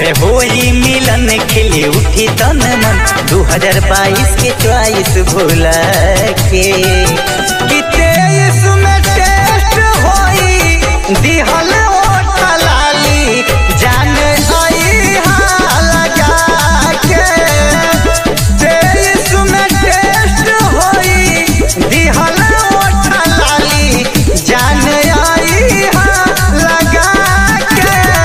रहे होली मिलन खिली उठी तन मन 2022 के चॉइस भूला के कि तेईस में टेस्ट होई दिहल ओठ लाली जान आई लगा के तेईस में टेस्ट होई दिहल ओठ लाली जान आई लगा के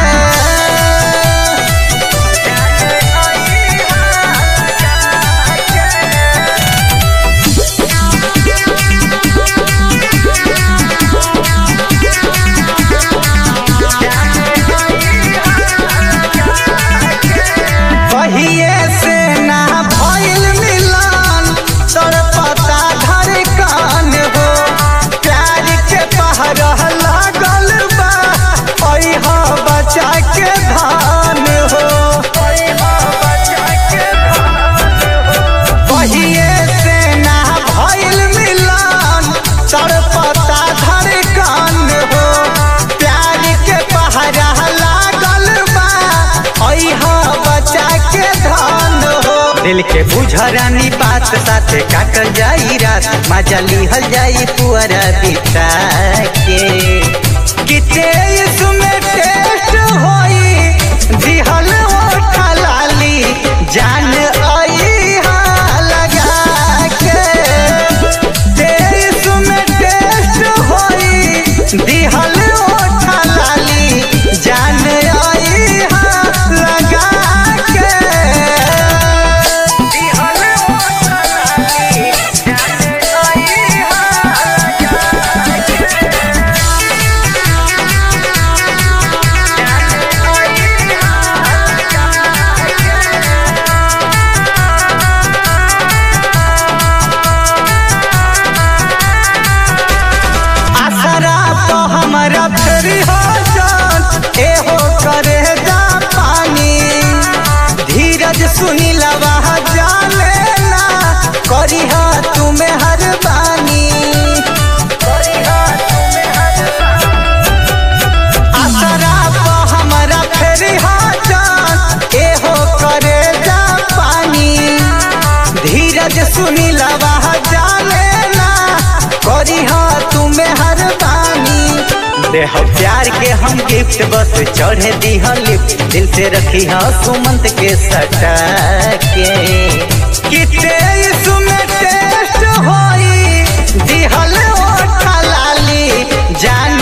कहिए से ना भइल मिलन तोर पता धड़कन हो प्यार के पहर लागल बा ओह बचा के धान हो कहिए से ना भइल मिलन तोर पता धड़कन हो प्यार के पहरा लागल बा ओह बचा के धान हो दिल के बुझरानी बात साथे काटल जाई रात मजा लिहल जाई पुअरा बिता के कि तेईस में टेस्ट होई दिहल ओठ लाली जान आई लगा के तेईस में टेस्ट होई दिहल ओठ लाली जान आई लगा के दिहल ओठ लाली जान आई लगा आसरा तो हमारा फेरी हो जान एहो करे जा पानी धीरज सुनी लवा जाने ना करी हा तुम्हें हर बानी आसरा तो हमारा फेरी हो जान एहो करे जा पानी धीरज सुनी लवा जाने ना करी हा तुम्हें हर बानी देह प्यार के हम गिफ्ट बस चढ़े दी लिफ्ट दिल से रखी हा सुमंत के सटा के कि तेईस में टेस्ट होई दिहल ओठ लाली जान